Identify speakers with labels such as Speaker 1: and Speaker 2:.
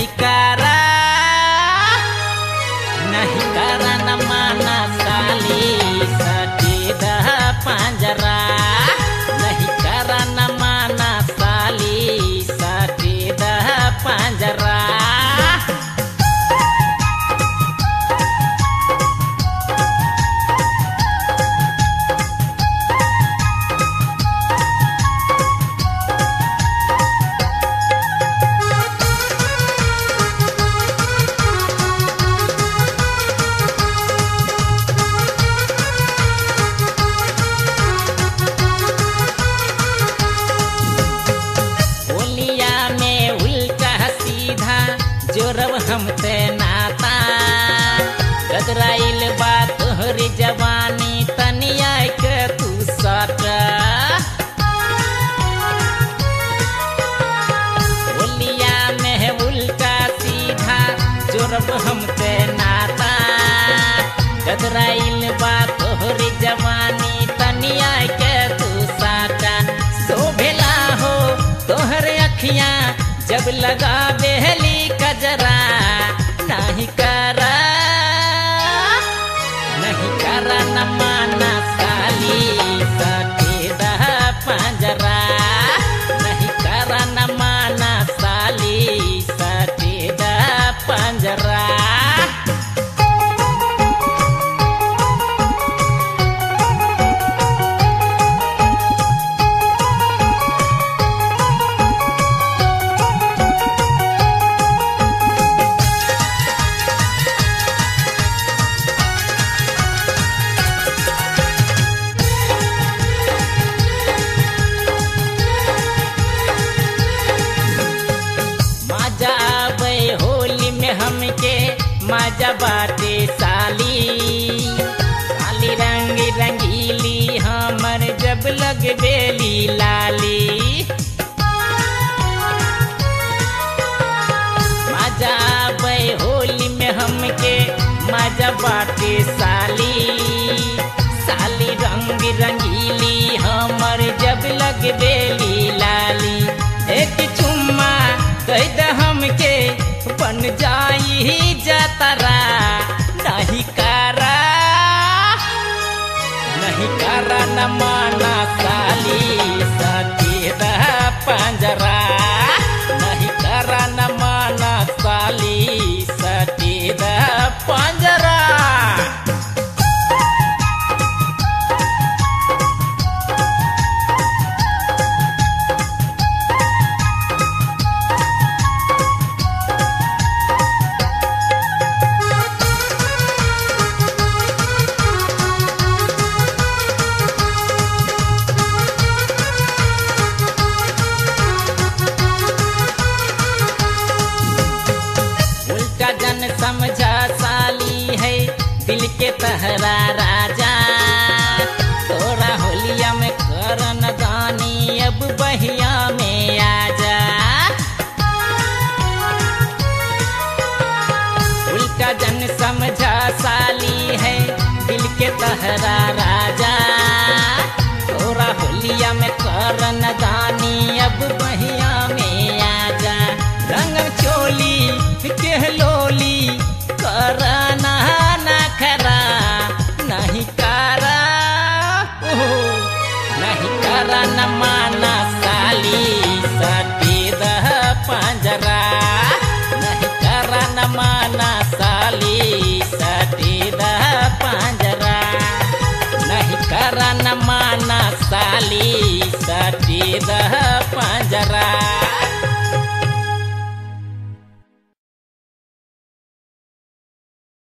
Speaker 1: नहीं करा नहीं करा न माना साली सटी दह पंजरा नहीं करा न माना साली सटी दह पंजरा होलिया में उल्टा सीधा जोरब हम ते नाता गदराइल बा तोहरी जवानी तनिया के तू सट होलिया में उल्टा सीधा जोरब हम ते नाता गदराइल बा तोहरी जवानी तनिया के तू साटा शोभेला हो तोहर अखियां जब लगा बेहली कजरा नहीं करा नहीं करा न माना साली सटेदा पंजरा नहीं करा न माना साली सटेदा पंजरा मजा आवे होली में हमके मजा बाटे साली साली रंग रंगीली हमर जब लग बेली लाली मजा आवे होली में हमके मजा बाटे साली साली रंग रंगीली हमर जब लग बेली लाली एक चुम्मा कह द हमके बन जाई जतरा नहीं करा नहीं करा न माना साली सटेद पंजरा नहीं करा न माना साली सटेद पंजरा उल्टा जन समझा साली है दिल के तहरा राजा तोरा होलिया में करन दानी अब बहिया में आजा उल्टा जन समझा साली है दिल के तहरा राजा तोरा होलिया में करन दानी अब बहिया में आजा रंग चोली के लोली करना ना खरा नहीं करा ओहो, नहीं करा न माना साली सटेद पंजरा नहीं करा न माना साली सटेद पंजरा नहीं करा न माना साली सटेद पंजरा